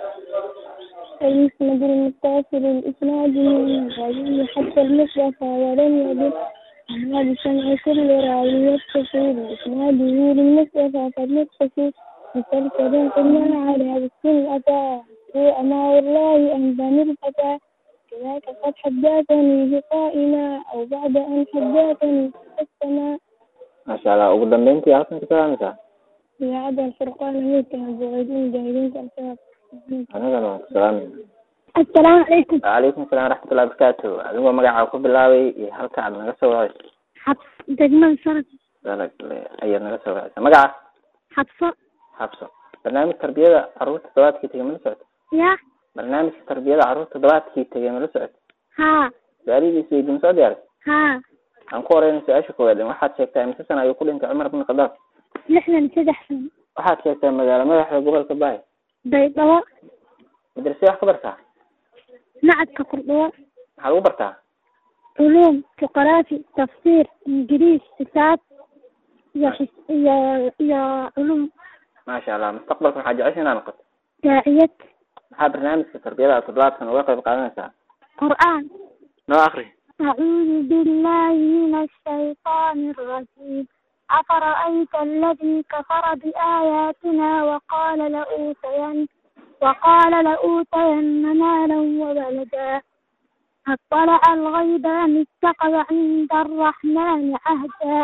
المسند المتصل الإسناد من الرجل حتى المصرف ولم يدل على بسمع كل راوي يتصل بإسناده للمصرف فالمتصل مسلسل قلنا على بالسن أتى هو أما والله أنزل الفتى كذاك قد حدثني بقائنا أو بعد أن حدثني في السماء maasha allah ugu dambeyntii halkan ka salaamaysaa وعد الفرقان ميتا بغيرين جاهلين كالشباب anagana waan ku salaamayna السلام عليكم wacalaykum asalaam waraxmatullahi wabarakaatu adigoo magacaa ku bilaabay iyo halka aad naga soo wacaysa حفص دجمان سنة dalag ayaad naga soo wacaysa magaca حفصة xabso barnaamij tarbiyada carruurta toddobaadkii tegay mala socoto يا barnaamijka tarbiyada carruurta toddobaadkii tegay mala socoto ها su-aalihii isweydiin soo diyaaray ها aan ku horeyna su-aasha koowaad waxaad sheegtaa imise sana ayuu ku dhintay cumar bin khadaab لحنا سدح سنة waxaad sheegtaa magaala madaxda gobolka baay بيضاء madrasee wax ka bartaa نعت كقرطوة maxaad ugu bartaa علوم جغرافي تفسير إنجليز حساب يا حس... يا يا علوم maasha allah mustaqbalka maxaad jecesha inaad noqoto داعية maxaa barnaamijka tarbiyada toddobaadkan uga qayb qaadanaysaa قرآن noo akri أعوذ بالله من الشيطان الرجيم أفرأيت الذي كفر بآياتنا وقال لأوتين وقال لأوتين مالا وولدا اطلع الغيب أم اتخذ عند الرحمن عهدا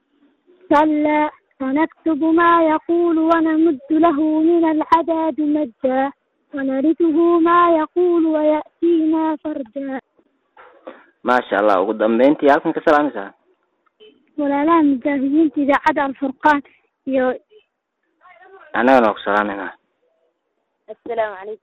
كلا سنكتب ما يقول ونمد له من العذاب مدا ونرثه ما يقول ويأتينا فردا maasha allah ugu dambeyntii halkan ka salaamaysaa walaalaha mujaahidiinta idaacadda alfurqaan iyo annagana waa ku salaamayna assalaamu calaykum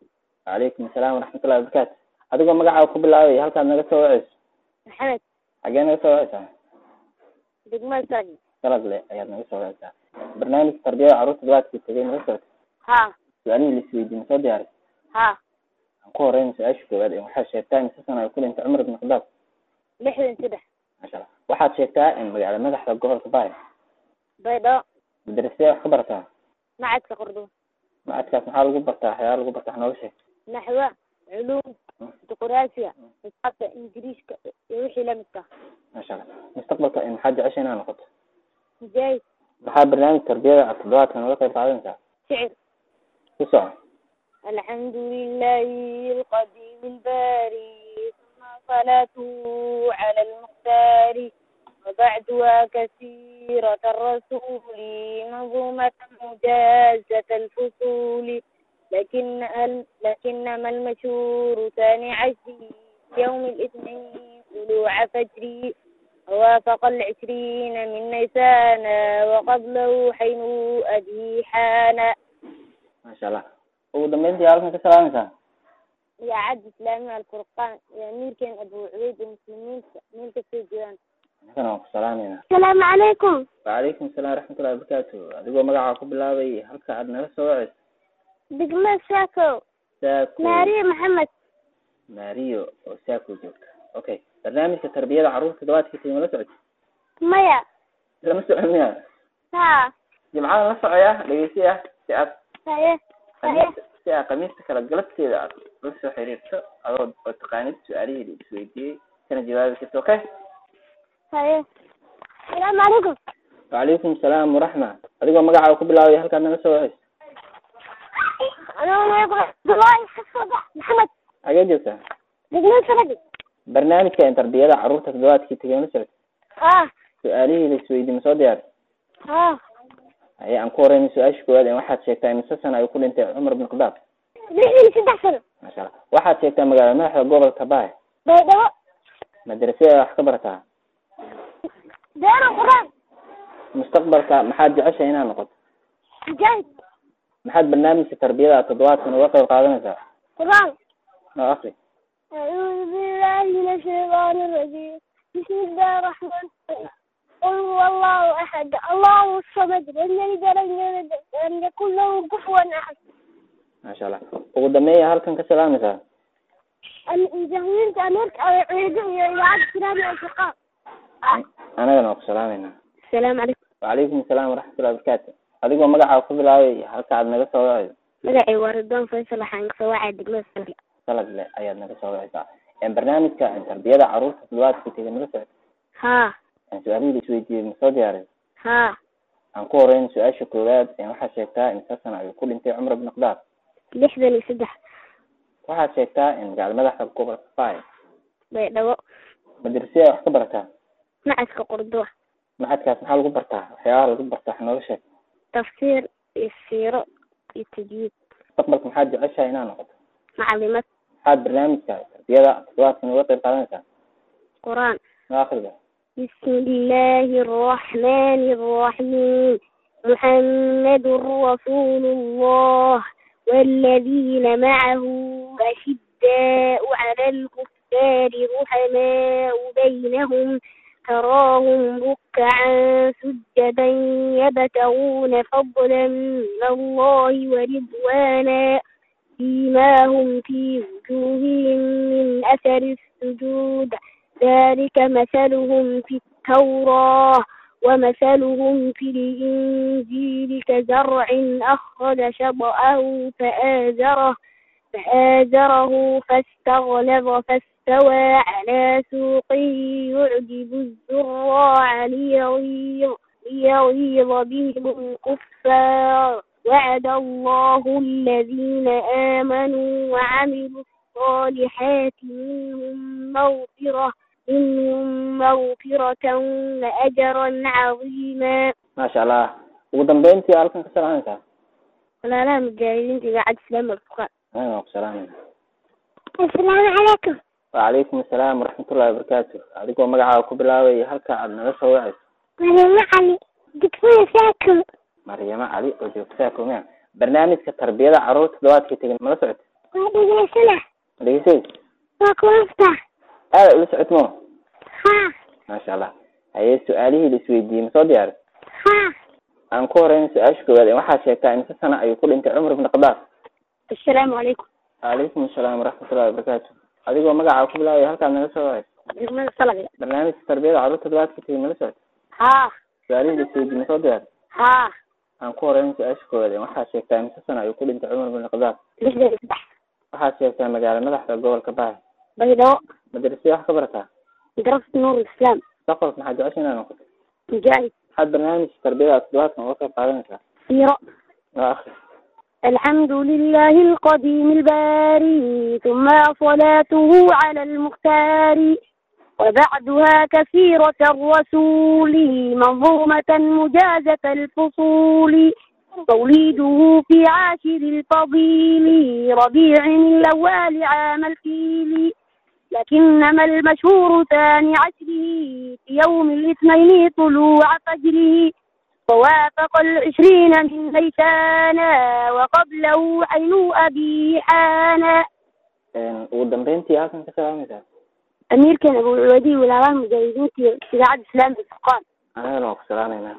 wacalaykum asalaam waraxmatullahi wabarakaatu adigoo magacaaga ku bilaabay halkaad naga soo waceyso maxamed xagee naga soo waceysaa degmada sarag salagle ayaad naga soo waceysaa barnaamijka tarbiyada carruurta dabaadkii tegay naga socota ha su-aalihii laisweydiin soo diyaaray ha aan ku horeyna su-aasha koowaad ee waxaad sheegtaa in si sana ay ku dhintay cumar ibn khadaab lixdan saddex masha allah waxaad sheegtaa in magaala madaxda gobolka baay baydhabo madrasee wax ka barataa macadka qordoba macadkaas maxaa lagu bartaa waxyaala lagu bartaa wax nooga sheeg naxwa culuum juqraafiya xisaabta ingiriiska iyo wixii lamidka masha allah mustaqbalka in maxaad jecesha inaad noqoto mujaahid maxaa barnaamij tarbiyada toddobaadka nooga qayb qaadanaysaa shicir ku soco الحمد لله القديم الباري ثم صلاته على المختار وبعدها كثيرة الرسول منظومة مجازة الفصول لكن ال- لكنما المشهور ثاني عشر يوم الاثنين طلوع فجر ووافق العشرين من نيسان وقبله حين أبي حان masha allah ugu dambeyntii halkan ka salaamaysaa يا عد إسلامي الفرقان يا أمير كان أبو عبيد المسلمين ملك السجان annagana waan ku salaamayna السلام عليكم wacalaykum asalaam waraxmatullahi wabarakaatu adigoo magacaa ku bilaabay halka aad naga soo waceyso دقمة ساكو saako ماريا محمد maariyo oo saako joogta okay barnaamijka tarbiyada carruurta dabaadkii tegay ma la socoti ميا lama socon miya ها jimcadan la socaya dhegeysi ah si aad صحيح صحيح si aad khamiista kala galabteeda aad la soo xiriirto adoo oo taqaanid su-aalihii la isweydiiyey kana jawaabi karto okay صحيح السلام عليكم wacalaykum asalaam waraxma adigoo magacaaga ku bilaabay halkaad naga soo waceyso أنا معكم عبد الله الصبح محمد xagee joogtaa دقمة سرقي barnaamijka tarbiyada carruurta toddobaadkii tegay ma la socoti ها su-aalihii la isweydiiyey ma soo diyaari ها haye aan ku horeyna su-aasha koowaad ee waxaad sheegtaa imise sana ay ku dhintay cumar ibn khadaab لحين سدح سنة masha allah waxaad sheegtaa magaala madaxda gobolka baay بيضاء madrasada wax ka barataa دار القرآن mustaqbalka maxaad jeceshahay inaad noqoto مجاهد maxaad barnaamijka tarbiyada toddobaadkan uga qayb qaadanaysaa قرآن oo akri أعوذ بالله من الشيطان الرجيم بسم الله الرحمن الرحيم قل هو الله أحد الله الصمد لم يلد ولم يولد ولم يكن له كفوا أحد masha allah ugu dambeeya halkan ka salaamaysaa المجاهدين أمريكا عيدوا إلى سلام الأصدقاء anagana waan ku salaamayna السلام عليكم wacalaykum asalaam waraxmatullahi wabarakaatu adigoo magacaaga ku bilaabay halka aad naga soo wacayso magacay waa ridwaan faysal waxaan kasoo wacay degmada salka salagle ayaad naga soo wacaysaa barnaamijka tarbiyada carruurta toddobaadkii tegay nala socota haa su-aalihii la isweydiiyey ma soo diyaaray haa aan ku horeyn su-aasha koowaad waxaad sheegtaa in imisa sana ayuu ku dhintay cumar ibn khadaab lixdan iyo saddex waxaad sheegtaa in magaala madaxda gobolka baay baydhabo madrasada wax ka barataa macadka qurduwa maxadkaas maxaa lagu bartaa waxyaabaha lagu bartaa wax nooga sheeg tafsiir iyo siiro iyo tajwiid mustaqbalka maxaad jeceshahay inaad noqoto macalimad maxaad barnaamijka tarbiyada toddobaadkan uga qayb qaadanaysaa qur-aan noo akhriga بسم الله الرحمن الرحيم محمد رسول الله والذين معه أشداء على الكفار رحماء بينهم تراهم ركعا سجدا يبتغون فضلا من الله ورضوانا فيما في وجوههم من أثر السجود ذلك مثلهم في التوراة ومثلهم في الإنجيل كزرع أخرج شطأه فآزره فآزره فاستغلظ فاستوى على سوقه يعجب الزراع ليغيظ ليغيظ بهم الكفار وعد الله الذين آمنوا وعملوا الصالحات منهم مغفرة منهم مغفرة وأجرا عظيما maasha allah ugu dambeyntii halkan ka salaamaysaa ولا لا مجاهدين تبعد سلام الفقراء anaga waan ku salaamayna السلام عليكم wacalaykum asalaam waraxmatullahi wabarakaatu adigoo magacaaga ku bilaabay halka aad naga soo wacayso مريم علي دكتور ساكو maryamo cali oo joogta saako miya barnaamijka tarbiyada carruurta toddobaadkii tegay mala socota waa dhegeysana dhegeysay waa kulafta aada ula socotmo haa maasha allah haye su-aalihii la isweydiiyey ma soo diyaari haa aan ku horeyna su-aasha koowaad waxaa sheegtaa imse sana ayuu ku dhintay cumar ibn khadaab assalaamu calaykum calaykum asalaam waraxmatullahi wabarakaatu adigoo magacaa ku bilaabaya halkaad naga soo wacay degmada salaga barnaamijka tarbiyada carruurta dabaadka tigi mala socota haa su-aalihii la isweydiiyey ma soo diyaari haa aan ku horeyna su-aasha koowaad waxaa sheegtaa imse sana ayuu ku dhintay cumar ibn khadaab lixdan iyo saddex waxaad sheegtaa magaalo madaxda gobolka bahay baydhabo madrasada wax ka barataa darafta nuur islaam mustaqbalka maxaad jecesha inaad noqoto mujaahid maxaad barnaamijka tarbiyada toddobaadkan uga qayb qaadanaysaa siiro waa akri الحمد لله القديم الباري ثم صلاته على المختار وبعدها كثيرة الرسول منظومة مجازة الفصول توليده في عاشر الفضيل ربيع الأول عام الفيل لكنما المشهور ثاني عشره في يوم الاثنين طلوع فجره ووافق العشرين من ليسانا وقبله عين أبي حانا ugu dambeyntii halkan ka salaamaysaa أمير كان أبو العودي والعوام المجاهدين في إذاعة الإسلام بالفرقان anagana waan ku salaamaynaa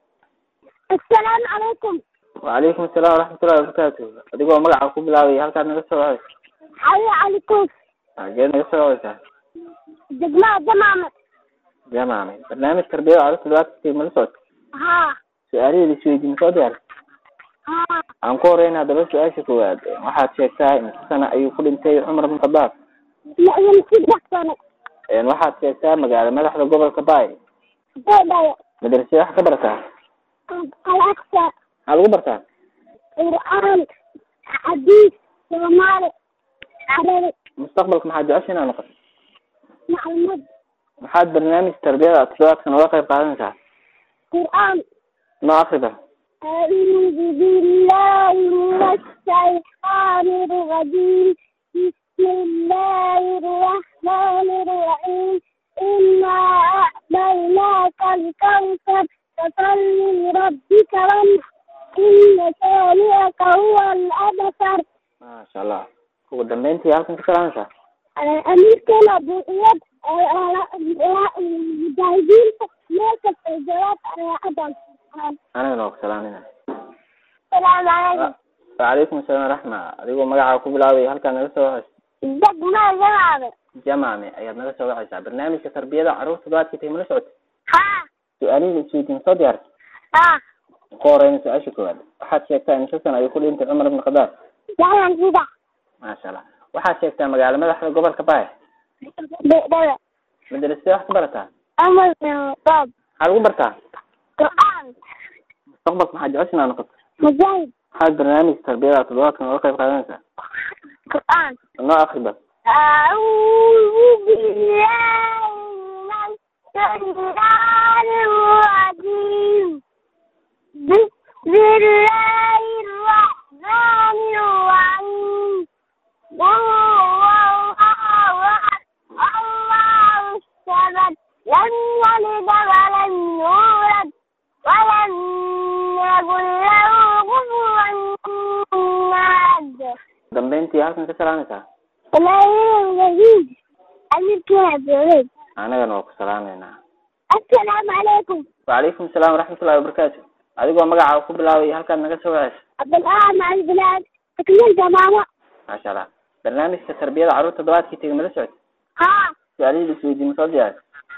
السلام عليكم wacalaykum asalaam waraxmatullahi wabarakaatu adigoo magacaa ku bilaabaya halkaad naga soo wacaysa حي عليكم xageed naga soo wacaysaa جماعة جماعة jamaame barnaamij tarbiyada carruurta dabaadka tigi mala socota ها su-aalihii la isweydiiyey ma soo diyaari ها aan ku horeyna haddaba su-aasha koowaad waxaad sheegtaa imse sana ayuu ku dhintay cumar ibn khadaab لأن صدق سنة waxaad sheegtaa magaalo madaxda gobolka baay بيضاء madrasada wax ka barataa الأقصى maxaa lagu bartaa قرآن حديث صومالي عربي mustaqbalka maxaad jecesha inaad noqoto معلومات maxaad barnaamij tarbiyada toddobaadkan uga qayb qaadanaysaa قرآن noo akriba أعوذ بالله من الشيطان الرجيم بسم الله الرحمن الرحيم إنا أعطيناك الكوثر فصل لربك وانحر إن شانئك هو الأبصر maasha allah ugu dambeyntii halkan ka salaamaysaa أمير كان أبو إياد المجاهدين ماسك الجواب على أبل anagana waa ku salaamayna السلام عليكم wacalaykum asalaam waraxma adigoo magacaa ku bilaabaya halkaad naga soo wacaysa دق ما جواب jamaame ayaad naga soo wacaysaa barnaamijka tarbiyada carruurta dabaadka tigi mala socota ها su-aalihii la isweydiiyey ma soo diyaarta ها ku horeyna su-aasha koowaad waxaad sheegtaa imse sana ayuu ku dhintay cumar ibn khadaab جعل كده maasha allah waxaad sheegtaa magaalo madaxda gobolka baay بيضاء madrasada wax ka barataa أمر من طب maxaa lagu bartaa قرآن mustaqbalka maxaad jecesha inaad noqoto مجاهد maxaad barnaamijka tarbiyada toddobaadkan uga qayb qaadanaysaa قرآن noo akriba أعوذ بالله من الشيطان الرجيم بسم الله الرحمن الرحيم قل هو الله أحد الله الصمد لم يلد ولم يولد ولم يكن له كفوا أحد dambeyntii halkan ka salaamaysaa والله أمير كهف يا anagana waa ku salaameynaa السلام عليكم wacalaykum asalaam waraxmatullahi wabarakaatu adigoo magacaa ku bilaabaya halkaad naga soo wacaysa عبد الآن مع البلاد تكلم جماعة maasha allah barnaamijka tarbiyada carruurta dabaadkii tegi mala socota ها su-aalihii la isweydiiyey ma soo diyaari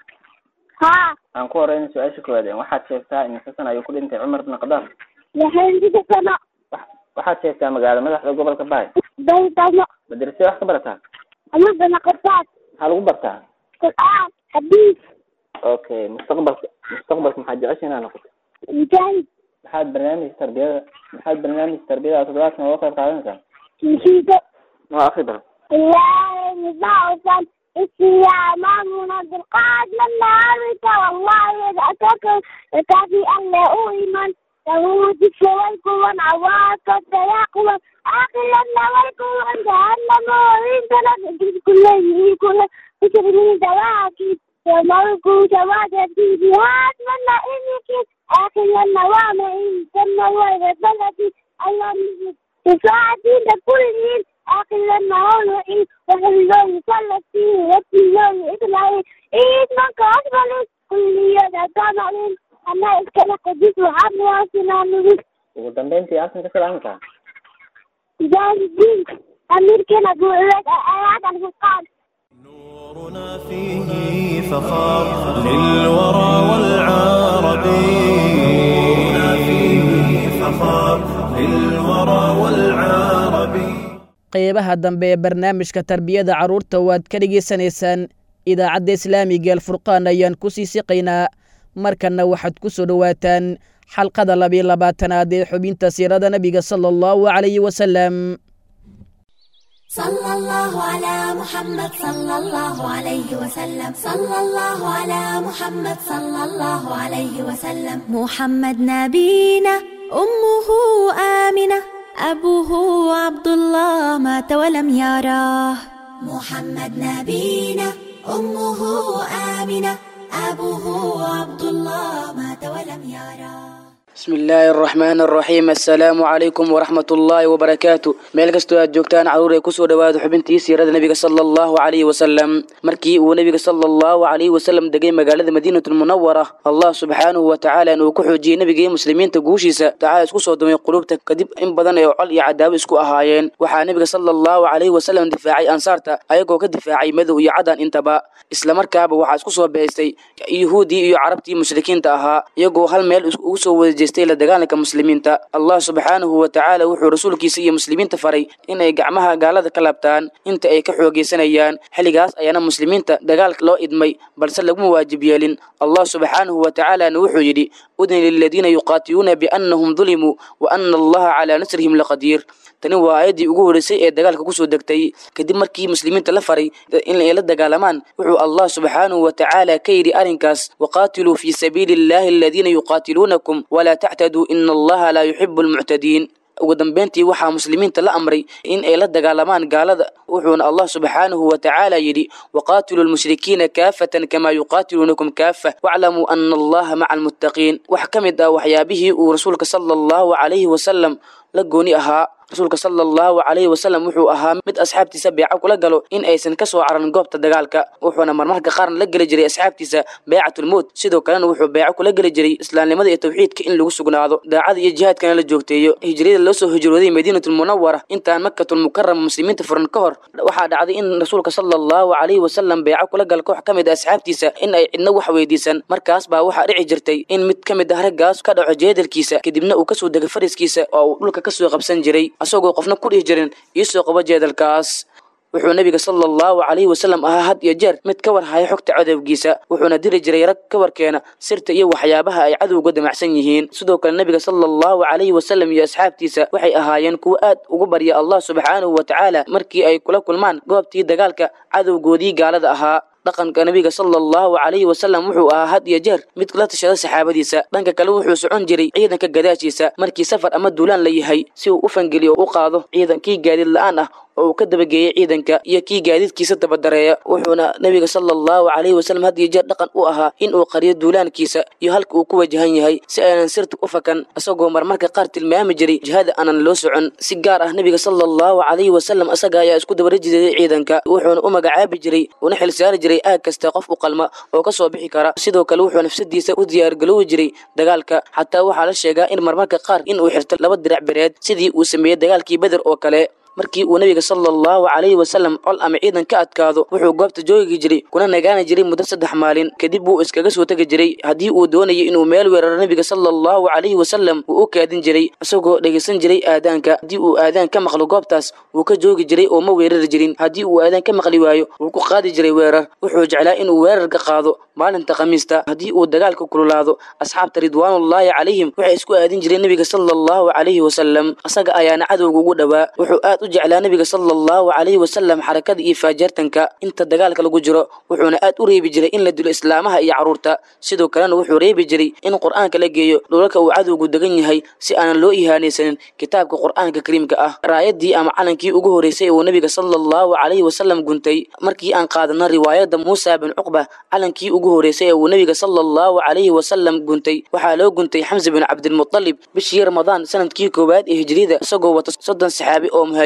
ها aan ku horeyna su-aasha koowaad waxaad sheegtaa imse sana ayuu ku dhintay cumar ibn khadaab يا حبيبي السماء waxaad sheegtaa magaalo madaxda gobolka baay بيت الله madrasada wax ka barataa أمر بنقصات maxaa lagu bartaa قرآن حديث okay mustaqbalka mustaqbalka maxaad jecesha inaad noqoto مجاهد maxaad barnaamij tarbiyada maxaad barnaamij tarbiyada toddobaadkan uga qayb qaadanaysaa مشيدة noo akri bal الله مبعوثا استيامامنا بالقاد من نارك والله يدعتك كافي أن لا أؤمن له ذكر والكون عواك التياقوى آخر لنا والكون جهنم وإن تنك كل كل ذكر من دواكب وملك جواد في جهاد من إنك آخر لنا وما إن سمى وإذا بلدي الله تساعدين كل آخر maclin anaa iskala qadis waxaad nuwaasinaa nugis ugu dambeyntii halkan ka salaamaysaa mujaahidiin amiirkeena guuleed ayaad alfurqaan نورنا فيه فخار للورى والعرب نورنا فيه فخار للورى والعرب qeybaha dambe ee barnaamijka tarbiyada carruurta waad ka dhegaysanaysaan idaacadda islaamiga alfurqaan ayaan ku sii siqaynaa markanna waxaad ku soo dhowaataan xalqada labiyo labaatanaad ee xubinta siirada nebiga sala allahu calayhi wasalam صلى الله على محمد صلى الله عليه وسلم صلى الله على محمد صلى الله عليه وسلم محمد نبينا أمه آمنة أبوه عبد الله مات ولم يراه محمد نبينا أمه آمنة أبوه عبد الله مات ولم يراه بسم الله الرحمن الرحيم السلام عليكم ورحمة الله وبركاته meel kastoo aad joogtaan caruur ay kusoo dhawaado xubintii siirada nabiga sala allahu calayhi wasalam markii uu nabiga sala allahu calayhi wasalam degay magaalada madiinatulmunawara allah subxaanahu wa tacaala inuu ku xoojiyey nabiga iyo muslimiinta guushiisa tacaala isku soo dumay qulubta kadib in badan ee col iyo cadaabo isku ahaayeen waxaa nabiga sala allahu calayhi wasalam difaacay ansaarta ayagoo ka difaacay madow iyo cadan intaba islamarkaaba waxaa isku soo beestay yuhuudii iyo carabtii mushrikiinta ahaa iyagoo hal meel ugu soo wada jeestay la dagaalanka muslimiinta allah subxaanahu wa tacaala wuxuu rasuulkiisa iyo muslimiinta faray inay gacmaha gaalada ka laabtaan inta ay ka xoogeysanayaan xilligaas ayaana muslimiinta dagaalka loo idmay balse laguma waajib yeelin allah subxaanahu wa tacaalana wuxuu yidhi udni liladiina yuqaatiluuna biannahum dulimuu wa ana allaha calaa nasrihim laqadiir tani waa aayaddii ugu horreysay ee dagaalka kusoo degtay kadib markii muslimiinta la faray in ay la dagaalamaan wuxuu allah subxaanahu wa tacaala ka yidhi arrinkaas waqaatiluu fii sabiili illahi aladiina yuqaatiluunakum walaa tactaduu ina allaha laa yuxibu almuctadiin ugu dambeyntii waxaa muslimiinta la amray in ay la dagaalamaan gaalada wuxuuna allah subxaanahu wa tacaala yidhi waqaatiluu lmushrikiina kaafatan kamaa yuqaatiluunakum kaafa waclamuu ana allaha maca almuttaqiin wax ka mid ah waxyaabihii uu rasuulka sala allahu calayhi wasalam la gooni ahaa rasuulka sala allahu calayhi wasalam wuxuu ahaa mid asxaabtiisa beeco kula galo in aysan ka soo caran goobta dagaalka wuxuuna marmarka qaarna la geli jiray asxaabtiisa beecatulmowt sidoo kalena wuxuu beeco kula geli jiray islaamnimada iyo tawxiidka in lagu sugnaado daacada iyo jihaadkana la joogteeyo hijriyada loo soo hijrooday madiinatulmunawara intaan makatulmukarama muslimiinta furan ka hor waxaa dhacday in rasuulka sala allahu calayhi wasalam beeco kula gala koox ka mid a asxaabtiisa in ay cidna wax weydiisan markaas baa waxaa dhici jirtay in mid ka mid ah raggaas ka dhaco jeedalkiisa kadibna uu kasoo dega fariskiisa oo uu dhulka kasoo qabsan jiray asagoo qofna ku dhihi jirin iisoo qabo jeedalkaas wuxuu nabiga sala allahu calayhi wasalam ahaa had iyo jeer mid ka war haya xogta cadowgiisa wuxuuna diri jiray rag ka warkeena sirta iyo waxyaabaha ay cadowga damacsan yihiin sidoo kale nabiga sala allahu calayhi wasalam iyo asxaabtiisa waxay ahaayeen kuwo aad ugu barya allah subxaanahu wa tacaala markii ay kula kulmaan goobtii dagaalka cadowgoodii gaalada ahaa dhaqanka nabiga sala allahu calayhi wasalam wuxuu ahaa had iyo jeer mid la tashada saxaabadiisa dhanka kale wuxuu socon jiray ciidanka gadaashiisa markii safar ama duulaan la yahay si uu u fangeliyo u qaado ciidankii gaadiid la-aan ah oo uu ka dabageeyey ciidanka iyo kii gaadiidkiisa dabadareeya wuxuuna nabiga sala allahu calayhi wasalam had iyo jeer dhaqan u ahaa in uu qariyo duulaankiisa iyo halka uu ku wajahan yahay si aynan sirta u fakan isagoo marmarka qaar tilmaami jiray jihada aanan loo socon si gaar ah nabiga sala allahu calayhi wasalam isaga ayaa isku dabarajiday ciidanka wuxuuna u magacaabi jiray una xilsaari jiray aag kasta qof u qalma oo ka soo bixi kara sidoo kale wuxuu nafsadiisa u diyaargaloowi jiray dagaalka xataa waxaa la sheegaa in marmarka qaar in uu xirto laba dirac bereed sidii uu sameeyey dagaalkii beder oo kale markii uu nabiga sala allahu calayhi wasalam col ama ciidan ka adkaado wuxuu goobta joogi jiray kuna nagaani jiray muddo saddex maalin kadib wuu iskaga soo tegi jiray haddii uu doonayay inuu meel weeraro nabiga sala allahu calayhi wasalam wuu u kaadin jiray isagoo dhegaysan jiray aadaanka haddii uu aadaan ka maqlo goobtaas wuu ka joogi jiray oo ma weerari jirin haddii uu aadaan ka maqli waayo wuu ku qaadi jiray weerar wuxuu jeclaa inuu weerarka qaado maalinta khamiista haddii uu dagaalka kululaado asxaabta ridwaanullaahi calayhim waxay isku aadin jireen nabiga sala allahu calayhi wasalam isaga ayaana cadowga ugu dhowaa wuxuu aad u jeclaa nabiga sala allahu calayhi wasalam xarakada iyo faajeertanka inta dagaalka lagu jiro wuxuuna aad u reebi jiray in la dilo islaamaha iyo carruurta sidoo kalena wuxuu reebi jiray in qur'aanka la geeyo dhulalka uu cadowgu degan yahay si aanan loo ihaanaysanin kitaabka qur'aanka kariimka ah raayadii ama calankii ugu horreysay uu nabiga sala allahu calayhi wasalam guntay markii aan qaadana riwaayadda muusa bin cuqba calankii ugu horreysay ee uu nabiga sala allahu calayhi wasalam guntay waxaa loo guntay xamse bin cabdilmutalib bishii ramadaan sanadkii koowaad ee hijriyada isagoo wata soddon saxaabi oo muhaajir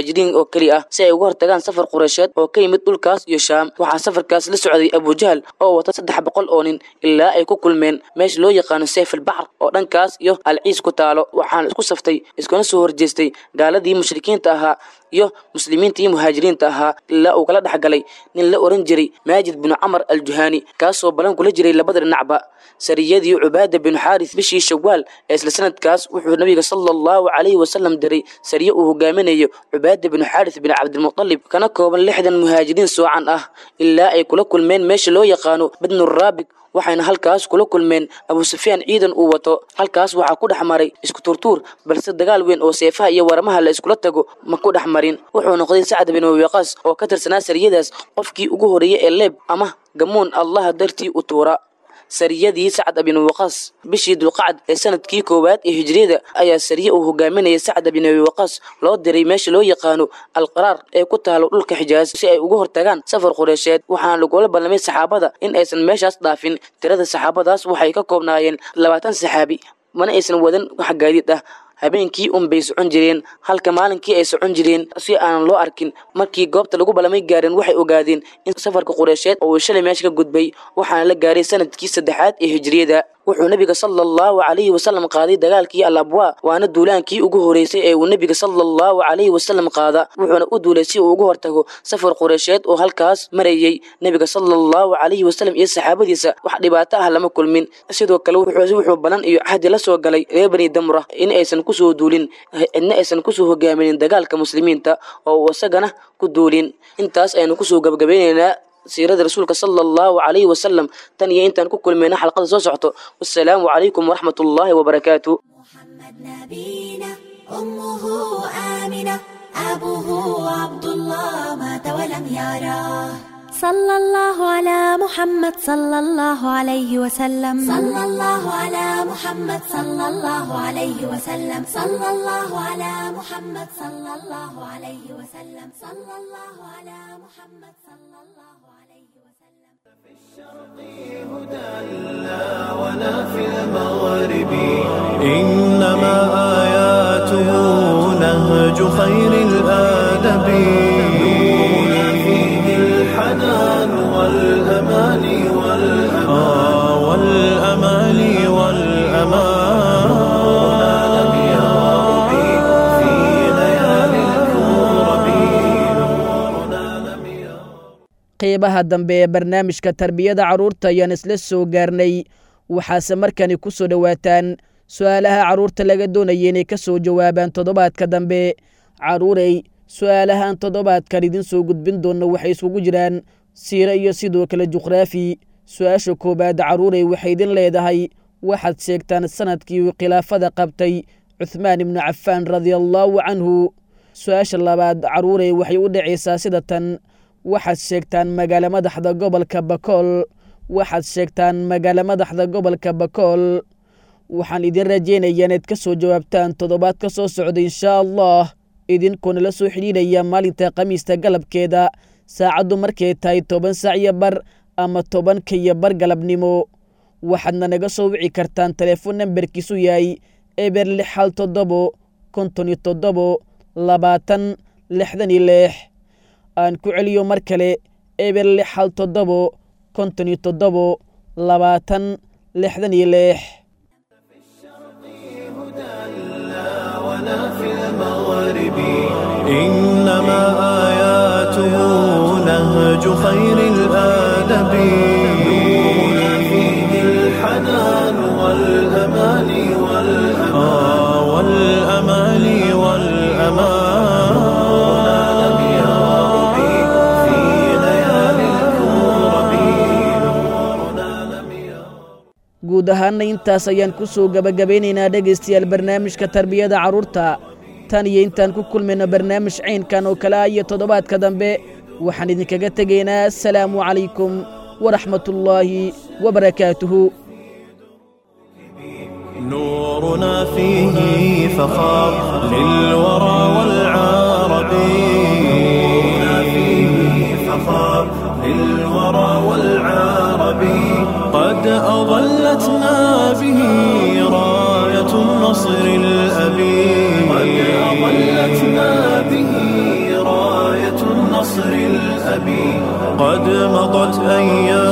muhaajiriin oo keli ah si ay uga hortagaan safar qureysheed oo ka yimid dhulkaas iyo shaam waxaa safarkaas la socday abujahal oo wata saddex boqol oo nin ilaa ay ku kulmeen meesha loo yaqaano sayf albaxr oo dhankaas iyo alciis ku taalo waxaana isku saftay iskuna soo horjeestay gaaladii mushrikiinta ahaa iyo muslimiinta iyo muhaajiriinta ahaa ilaa uu kala dhex galay nin la oran jiray maajid binu camar aljuhaani kaasoo balan kula jiray labada dhinacba sariyadii cubaada binu xaaris bishii shawaal ee isla sanadkaas wuxuu nabiga sala allahu calayhi wasalam diray sariye uu hogaaminayo cubaada binu xaaris bin cabdilmutalib kana kooban lixdan muhaajiriin soocan ah ilaa ay kula kulmeen meesha loo yaqaano badnuraabig waxayna halkaas kula kulmeen abu sufyaan ciidan uu wato halkaas waxaa ku dhex maray isku turtuur balse dagaal weyn oo seefaha iyo waramaha la iskula tago ma ku dhex marin wuxuu noqday sacd bin wabiqaas oo ka tirsanaa sariyadaas qofkii ugu horreeyey ee leeb ama gamuun allaha dartii u tuura sariyadii sacd bin waqaas bishii dulqacad ee sanadkii koowaad ee hijriyada ayaa sariye uu hogaaminayay sacd bin abi waqaas loo diray meesha loo yaqaano alqaraar ee ku taalo dhulka xijaaz si ay uga hortagaan safar qureysheed waxaana lagula ballamay saxaabada in aysan meeshaas dhaafin tirada saxaabadaas waxay ka koobnaayeen labaatan saxaabi mana aysan wadan wax gaadiid ah habeenkii un bay socon jireen halka maalinkii ay socon jireen si aanan loo arkin markii goobta lagu ballamay gaareen waxay ogaadeen in safarka qureysheed oo uu shalay meesha ka gudbay waxaana la gaaray sanadkii saddexaad ee hijriyada wuxuu nebiga sala allahu calayhi wasalam qaaday dagaalkii al abwaa waana duulaankii ugu horeysay ee uu nebiga sala allahu calayhi wasalam qaada wuxuuna u duulay si uu uga hortago safar qureysheed oo halkaas marayey nebiga sala allahu calayhi wasalam iyo saxaabadiisa wax dhibaato ah lama kulmin sidoo kale wuxuu balan iyo cahdi la soo galay reer bani damra in aysan kusoo duulin cidna aysan kusoo hogaaminin dagaalka muslimiinta oo uu isagana ku duulin intaas aynu kusoo gabagabaynaynaa siirada rasuulka sala allahu calayhi wasalam tan iyo intaan ku kulmayna xalqada soo socto wassalaamu calaykum waraxmat ullaahi wabarakaatu أمه آمنة أبوه عبد الله مات ولم يراه صلى الله على محمد صلى الله عليه وسلم صلى الله على محمد صلى الله عليه وسلم صلى الله على محمد صلى الله عليه وسلم صلى الله على محمد صلى الله عليه وسلم ولا في المغرب إنما آياته نهج خير الآدب نورنا فيه الحنان والأمان والأمان والأمان والأمان نورنا لم يرب في ليالي الكرب نورنا لم يرب qeybaha dambe ee barnaamijka tarbiyada carruurta ayaan isla soo gaarnay waxaase markani ku soo dhowaataan su'aalaha carruurta laga doonaya inay ka soo jawaabaan toddobaadka dambe carruurey su'aalahan toddobaadkan idin soo gudbin doonna waxay isugu jiraan siiro iyo sidoo kale juqraafi su-aasha koowaad carruurey waxay idin leedahay waxaad sheegtaan sanadkii uu khilaafada qabtay cuhmaan ibnu cafaan radiallaahu canhu su-aasha labaad carruurey waxay u dhacaysaa sida tan waxaad sheegtaan magaalo madaxda gobolka bakool waxaad sheegtaan magaalo madaxda gobolka bakool waxaan idin rajaynayaa inaad ka soo jawaabtaan toddobaad ka soo socda inshaa allah idinkoona la soo xidhiidhaya maalinta khamiista galabkeeda saacaddu markay tahay toban saac iyo bar ama tobanka iyo bar galabnimo waxaadna naga soo wici kartaan telefoon nambarkiisu yahay eber lix hal toddobo konton iyo toddobo labaatan lixdan iyo lix aan ku celiyo mar kale eber lix hal toddobo konton iyo toddobo labaatan lixdan iyo lix ولا في المغرب إنما آياته نهج خير الآدب نورنا فيه الحنان والأمان والأمان والأمان والأمان نورنا لم يرب في ليالي الكرب نورنا لم يرب guud ahaanna intaas ayaan ku soo gebagabaynaynaa dhegaystayaal barnaamijka tarbiyada carruurta tan iyo intaan ku kulmayno barnaamij caynkan oo kale ah iyo toddobaadka dambe waxaan idinkaga tegaynaa asalaamu calaykum waraxmatullaahi wabarakaatuhu نورنا فيه فخار للورى والعرب نورنا فيه فخار للورى والعرب قد أظلتنا به راية النصر الأبي قد أظلتنا به قد مضت أيام